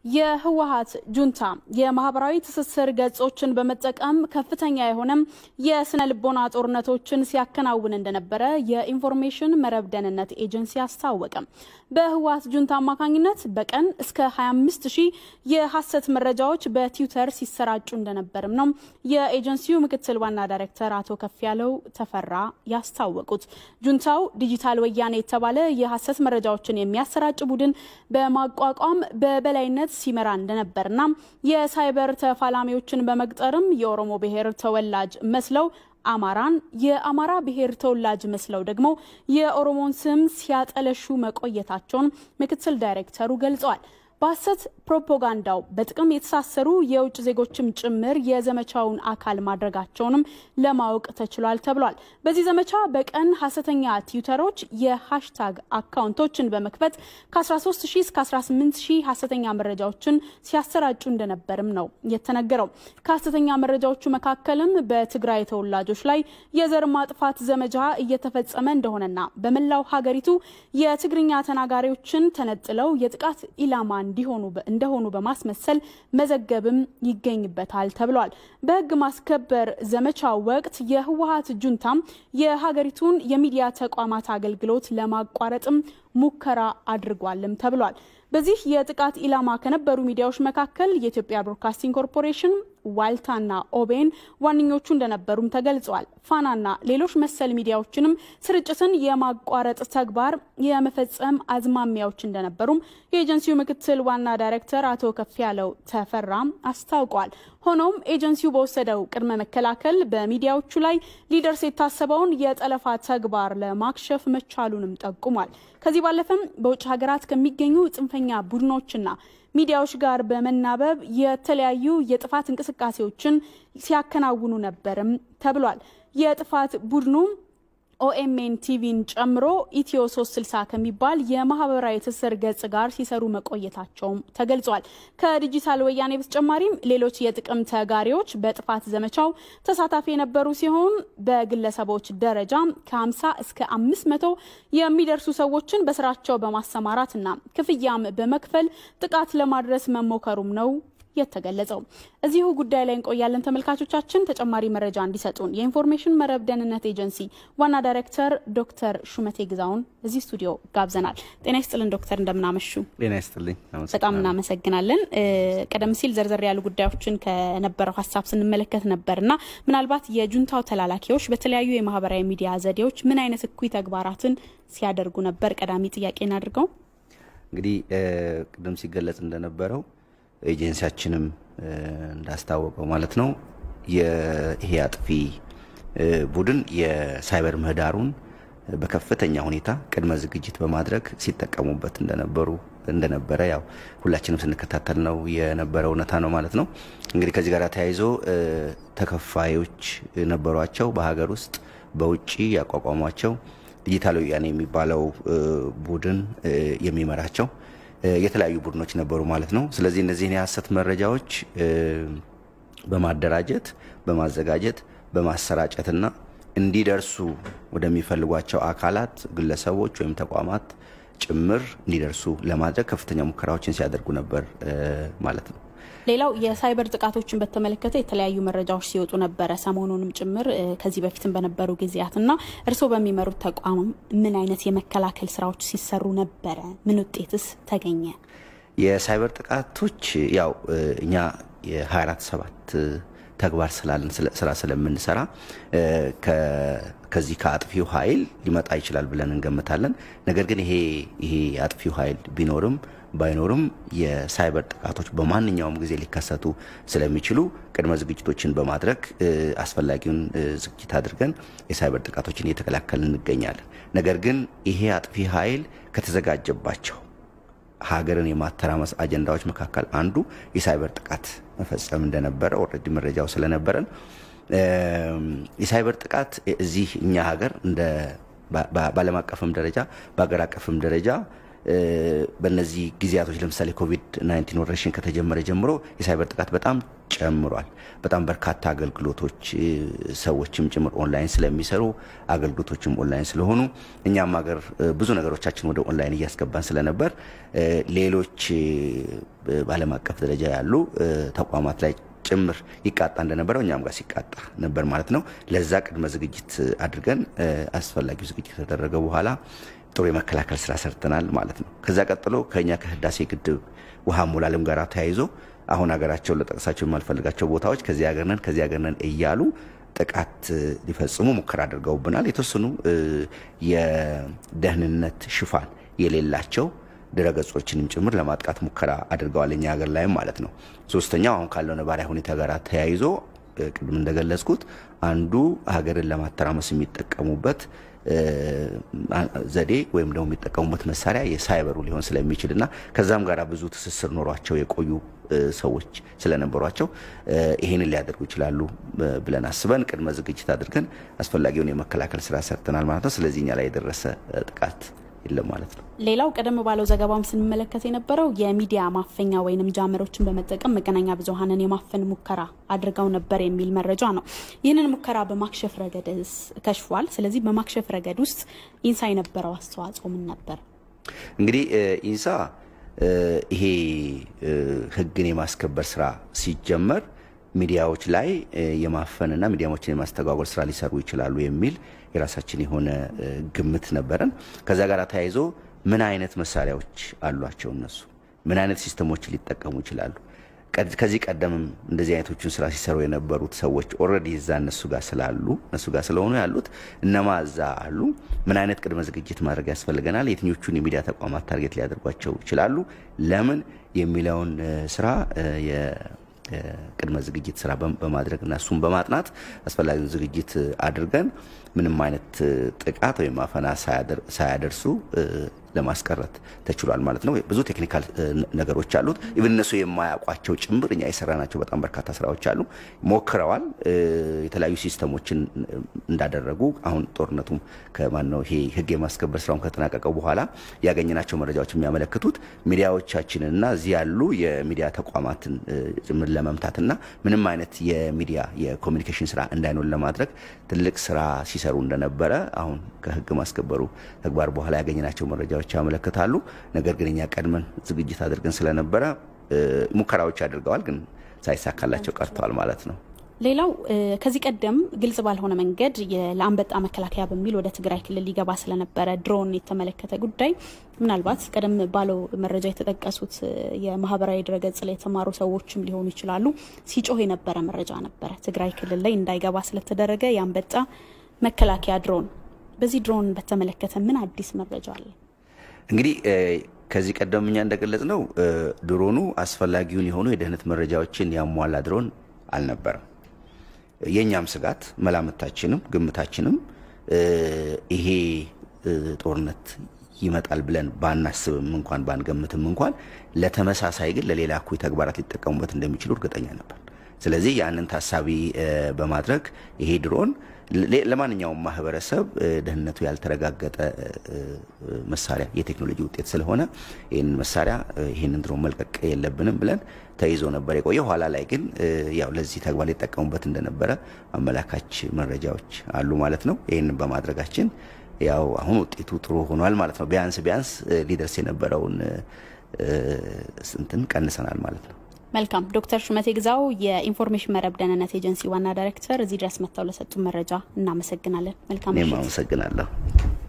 የህወሀት ጁንታ የማህበራዊ ትስስር ገጾችን በመጠቀም ከፍተኛ የሆነም የስነ ልቦና ጦርነቶችን ሲያከናውን እንደነበረ የኢንፎርሜሽን መረብ ደህንነት ኤጀንሲ አስታወቀ። በህወሀት ጁንታ አማካኝነት በቀን እስከ 25 ሺህ የሐሰት መረጃዎች በትዊተር ሲሰራጩ እንደነበርም ነው የኤጀንሲው ምክትል ዋና ዳይሬክተር አቶ ከፍያለው ተፈራ ያስታወቁት። ጁንታው ዲጂታል ወያኔ የተባለ የሐሰት መረጃዎችን የሚያሰራጭ ቡድን በማቋቋም በበላይነት ሲመራ እንደነበርና የሳይበር ተፋላሚዎችን በመቅጠርም የኦሮሞ ብሔር ተወላጅ መስለው አማራን የአማራ ብሔር ተወላጅ መስለው ደግሞ የኦሮሞን ስም ሲያጠለሹ መቆየታቸውን ምክትል ዳይሬክተሩ ገልጸዋል። በሐሰት ፕሮፓጋንዳው በጥቅም የተሳሰሩ የውጭ ዜጎችም ጭምር የዘመቻውን አካል ማድረጋቸውንም ለማወቅ ተችሏል ተብሏል። በዚህ ዘመቻ በቀን ሐሰተኛ ትዊተሮች የሃሽታግ አካውንቶችን በመክፈት ከ13 ሺህ እስከ 18 ሺህ ሐሰተኛ መረጃዎችን ሲያሰራጩ እንደነበርም ነው የተነገረው። ከሐሰተኛ መረጃዎቹ መካከልም በትግራይ ተወላጆች ላይ የዘር ማጥፋት ዘመቻ እየተፈጸመ እንደሆነና በመላው ሀገሪቱ የትግርኛ ተናጋሪዎችን ተነጥለው የጥቃት ኢላማ እንዲሆኑ እንደሆኑ በማስመሰል መዘገብም ይገኝበታል ተብሏል። በሕግ ማስከበር ዘመቻው ወቅት የህወሀት ጁንታም የሀገሪቱን የሚዲያ ተቋማት አገልግሎት ለማቋረጥም ሙከራ አድርጓልም ተብሏል። በዚህ የጥቃት ኢላማ ከነበሩ ሚዲያዎች መካከል የኢትዮጵያ ብሮድካስቲንግ ኮርፖሬሽን፣ ዋልታና ኦቤን ዋነኞቹ እንደነበሩም ተገልጿል። ፋናና ሌሎች መሰል ሚዲያዎችንም ስርጭትን የማቋረጥ ተግባር የመፈጸም አዝማሚያዎች እንደነበሩም የኤጀንሲው ምክትል ዋና ዳይሬክተር አቶ ከፍያለው ተፈራም አስታውቋል። ሆኖም ኤጀንሲው በወሰደው ቅድመ መከላከል በሚዲያዎቹ ላይ ሊደርስ የታሰበውን የጠለፋ ተግባር ለማክሸፍ መቻሉንም ጠቁሟል። ከዚህ ባለፈም በውጭ ሀገራት ከሚገኙ ጽንፈኛ ቡድኖችና ሚዲያዎች ጋር በመናበብ የተለያዩ የጥፋት እንቅስቃሴዎችን ሲያከናውኑ ነበርም ተብሏል። የጥፋት ቡድኑ ኦኤምኤን ቲቪን ጨምሮ ኢትዮ 360 ከሚባል የማህበራዊ ትስስር ገጽ ጋር ሲሰሩ መቆየታቸውም ተገልጿል። ከዲጂታል ወያኔ በተጨማሪም ሌሎች የጥቅም ተጋሪዎች በጥፋት ዘመቻው ተሳታፊ የነበሩ ሲሆን በግለሰቦች ደረጃ ከ50 እስከ 500 የሚደርሱ ሰዎችን በስራቸው በማሰማራትና ክፍያም በመክፈል ጥቃት ለማድረስ መሞከሩም ነው የተገለጸው። እዚሁ ጉዳይ ላይ እንቆያለን ተመልካቾቻችን። ተጨማሪ መረጃ እንዲሰጡን የኢንፎርሜሽን መረብ ደህንነት ኤጀንሲ ዋና ዳይሬክተር ዶክተር ሹመቴ ግዛውን እዚህ ስቱዲዮ ጋብዘናል። ጤና ይስጥልን ዶክተር፣ እንደምናመሹ። ጤና ይስጥልኝ። በጣም እናመሰግናለን። ቀደም ሲል ዘርዘር ያሉ ጉዳዮችን ከነበረው ሀሳብ ስንመለከት ነበርና ምናልባት የጁንታው ተላላኪዎች በተለያዩ የማህበራዊ ሚዲያ ዘዴዎች ምን አይነት እኩይ ተግባራትን ሲያደርጉ ነበር? ቀዳሚ ጥያቄ እናድርገው። እንግዲህ ቅድም ሲገለጽ እንደነበረው ኤጀንሲያችንም እንዳስታወቀው ማለት ነው ይሄ አጥፊ ቡድን የሳይበር ምህዳሩን በከፍተኛ ሁኔታ ቅድመ ዝግጅት በማድረግ ሲጠቀሙበት እንደነበሩ እንደነበረ ያው ሁላችንም ስንከታተል ነው የነበረ እውነታ ነው ማለት ነው። እንግዲህ ከዚህ ጋር ተያይዞ ተከፋዮች ነበሯቸው። በሀገር ውስጥ በውጭ ያቋቋሟቸው ዲጂታል ወያኔ የሚባለው ቡድን የሚመራቸው የተለያዩ ቡድኖች ነበሩ ማለት ነው። ስለዚህ እነዚህን የሀሰት መረጃዎች በማደራጀት በማዘጋጀት በማሰራጨትና እንዲደርሱ ወደሚፈልጓቸው አካላት፣ ግለሰቦች ወይም ተቋማት ጭምር እንዲደርሱ ለማድረግ ከፍተኛ ሙከራዎችን ሲያደርጉ ነበር ማለት ነው። ሌላው የሳይበር ጥቃቶችን በተመለከተ የተለያዩ መረጃዎች ሲወጡ ነበረ፣ ሰሞኑንም ጭምር ከዚህ በፊትም በነበሩ ጊዜያት እና እርስዎ በሚመሩት ተቋም ምን አይነት የመከላከል ስራዎች ሲሰሩ ነበረ? ምን ውጤትስ ተገኘ? የሳይበር ጥቃቶች ያው እኛ የ24 ሰባት ተግባር ስላለን ስራ ስለምንሰራ ከዚህ ከአጥፊው ኃይል ሊመጣ ይችላል ብለን እንገምታለን። ነገር ግን ይሄ ይሄ አጥፊው ኃይል ቢኖርም ባይኖርም የሳይበር ጥቃቶች በማንኛውም ጊዜ ሊከሰቱ ስለሚችሉ ቅድመ ዝግጅቶችን በማድረግ አስፈላጊውን ዝግጅት አድርገን የሳይበር ጥቃቶችን እየተከላከልን እንገኛለን። ነገር ግን ይሄ አጥፊ ኃይል ከተዘጋጀባቸው ሀገርን የማተራመስ አጀንዳዎች መካከል አንዱ የሳይበር ጥቃት መፈጸም እንደነበረ ኦልሬዲ መረጃው ስለነበረን የሳይበር ጥቃት እዚህ እኛ ሀገር እንደ በዓለም አቀፍም ደረጃ በሀገር አቀፍም ደረጃ በእነዚህ ጊዜያቶች ለምሳሌ ኮቪድ 19 ወረርሽኝ ከተጀመረ ጀምሮ የሳይበር ጥቃት በጣም ጨምሯል። በጣም በርካታ አገልግሎቶች ሰዎችም ጭምር ኦንላይን ስለሚሰሩ አገልግሎቶችም ኦንላይን ስለሆኑ እኛም ሀገር ብዙ ነገሮቻችን ወደ ኦንላይን እያስገባን ስለነበር ሌሎች በዓለም አቀፍ ደረጃ ያሉ ተቋማት ላይ ጭምር ይቃጣ እንደነበረው እኛም ጋር ሲቃጣ ነበር ማለት ነው። ለዛ ቅድመ ዝግጅት አድርገን አስፈላጊው ዝግጅት ከተደረገ በኋላ ጥሩ የመከላከል ስራ ሰርተናል ማለት ነው። ከዛ ቀጥሎ ከኛ ከህዳሴ ግድብ ውሃ ሙላልም ጋር ተያይዞ አሁን ሀገራቸውን ለጠቅሳቸው የማልፈልጋቸው ቦታዎች ከዚህ ሀገር ነን ከዚህ ሀገር ነን እያሉ ጥቃት ሊፈጽሙ ሙከራ አድርገውብናል። የተወሰኑ የደህንነት ሽፋን የሌላቸው ድረገጾችንም ጭምር ለማጥቃት ሙከራ አድርገዋል እኛ ሀገር ላይም ማለት ነው። ሶስተኛው አሁን ካለው ነባሪያ ሁኔታ ጋር ተያይዞ ቅድም እንደገለጽኩት አንዱ ሀገርን ለማተራመስ የሚጠቀሙበት ዘዴ ወይም ደግሞ የሚጠቀሙበት መሳሪያ የሳይበሩ ሊሆን ስለሚችል እና ከዛም ጋር ብዙ ትስስር ኖሯቸው የቆዩ ሰዎች ስለነበሯቸው ይሄንን ሊያደርጉ ይችላሉ ብለን አስበን ቅድመ ዝግጅት አድርገን አስፈላጊውን የመከላከል ስራ ሰርተናል ማለት ነው። ስለዚህ እኛ ላይ የደረሰ ጥቃት የለም ማለት ነው። ሌላው ቀደም ባለው ዘገባም ስንመለከት የነበረው የሚዲያ ማፈኛ ወይንም ጃመሮችን በመጠቀም መገናኛ ብዙኃንን የማፈን ሙከራ አድርገው ነበር የሚል መረጃ ነው። ይህንን ሙከራ በማክሸፍ ረገድስ ከሽፏል። ስለዚህ በማክሸፍ ረገድ ውስጥ ኢንሳ የነበረው አስተዋጽኦ ምን ነበር? እንግዲህ ኢንሳ ይሄ ሕግን የማስከበር ስራ ሲጀመር ሚዲያዎች ላይ የማፈንና ሚዲያዎችን የማስተጓጎል ስራ ሊሰሩ ይችላሉ የሚል የራሳችን የሆነ ግምት ነበረን። ከዛ ጋር ተያይዞ ምን አይነት መሳሪያዎች አሏቸው እነሱ ምን አይነት ሲስተሞችን ሊጠቀሙ ይችላሉ? ከዚህ ቀደምም እንደዚህ አይነቶቹን ስራ ሲሰሩ የነበሩት ሰዎች ኦልሬዲ እዛ እነሱ ጋር ስላሉ እነሱ ጋር ስለሆኑ ያሉት እነማ እዛ አሉ? ምን አይነት ቅድመ ዝግጅት ማድረግ ያስፈልገናል? የትኞቹን የሚዲያ ተቋማት ታርጌት ሊያደርጓቸው ይችላሉ? ለምን የሚለውን ስራ ቅድመ ዝግጅት ስራ በማድረግ እና እሱን በማጥናት አስፈላጊውን ዝግጅት አድርገን ምንም አይነት ጥቃት ወይም አፈና ሳያደርሱ ለማስቀረት ተችሏል ማለት ነው። ብዙ ቴክኒካል ነገሮች አሉት። ኢቭን እነሱ የማያውቋቸው ጭምር እኛ የሰራናቸው በጣም በርካታ ስራዎች አሉ። ሞክረዋል። የተለያዩ ሲስተሞችን እንዳደረጉ አሁን ጦርነቱም ከማነው ይሄ ህግ የማስከበር ስራውን ከተጠናቀቀው በኋላ ያገኘናቸው መረጃዎች የሚያመለክቱት ሚዲያዎቻችንና እዚህ ያሉ የሚዲያ ተቋማትን ጭምር ለመምታትና ምንም አይነት የሚዲያ የኮሚኒኬሽን ስራ እንዳይኖር ለማድረግ ትልቅ ስራ ሲሰሩ እንደነበረ አሁን ከህግ ማስከበሩ ተግባር በኋላ ያገኘናቸው መረጃዎች ያመለክታሉ። ነገር ግን እኛ ቀድመን ዝግጅት አድርገን ስለነበረ ሙከራዎች አድርገዋል፣ ግን ሳይሳካላቸው ቀርተዋል ማለት ነው። ሌላው ከዚህ ቀደም ግልጽ ባልሆነ መንገድ ለአንበጣ መከላከያ በሚል ወደ ትግራይ ክልል ሊገባ ስለነበረ ድሮን የተመለከተ ጉዳይ ምናልባት ቀደም ባለው መረጃ የተጠቀሱት የማህበራዊ ድረገጽ ላይ የተማሩ ሰዎችም ሊሆኑ ይችላሉ ሲጮህ የነበረ መረጃ ነበረ። ትግራይ ክልል ላይ እንዳይገባ ስለተደረገ የአንበጣ መከላከያ ድሮን። በዚህ ድሮን በተመለከተ ምን አዲስ መረጃ አለ? እንግዲህ ከዚህ ቀደም እኛ እንደገለጽ ነው ድሮኑ አስፈላጊውን የሆኑ የደህንነት መረጃዎችን ያሟላ ድሮን አልነበረም። የእኛም ስጋት መላምታችንም ግምታችንም ይሄ ጦርነት ይመጣል ብለን ባናስብም እንኳን ባንገምትም እንኳን ለተመሳሳይ ግን ለሌላ እኩይ ተግባራት ሊጠቀሙበት እንደሚችሉ እርግጠኛ ነበር። ስለዚህ ያንን ታሳቢ በማድረግ ይሄ ድሮን ለማንኛውም ማህበረሰብ ደህንነቱ ያልተረጋገጠ መሳሪያ የቴክኖሎጂ ውጤት ስለሆነ ይህንን መሳሪያ ይህንን ድሮን መልቀቅ የለብንም ብለን ተይዞ ነበር የቆየ። ኋላ ላይ ግን ያው ለዚህ ተግባር ሊጠቀሙበት እንደነበረ አመላካች መረጃዎች አሉ ማለት ነው። ይህንን በማድረጋችን ያው አሁን ውጤቱ ጥሩ ሆኗል ማለት ነው። ቢያንስ ቢያንስ ሊደርስ የነበረውን ስንትን ቀንሰናል ማለት ነው። መልካም ዶክተር ሹመቴ ግዛው የኢንፎርሜሽን መረብ ደህንነት ኤጀንሲ ዋና ዳይሬክተር፣ እዚህ ድረስ መጥተው ለሰጡ መረጃ እናመሰግናለን። መልካም እኔም አመሰግናለሁ።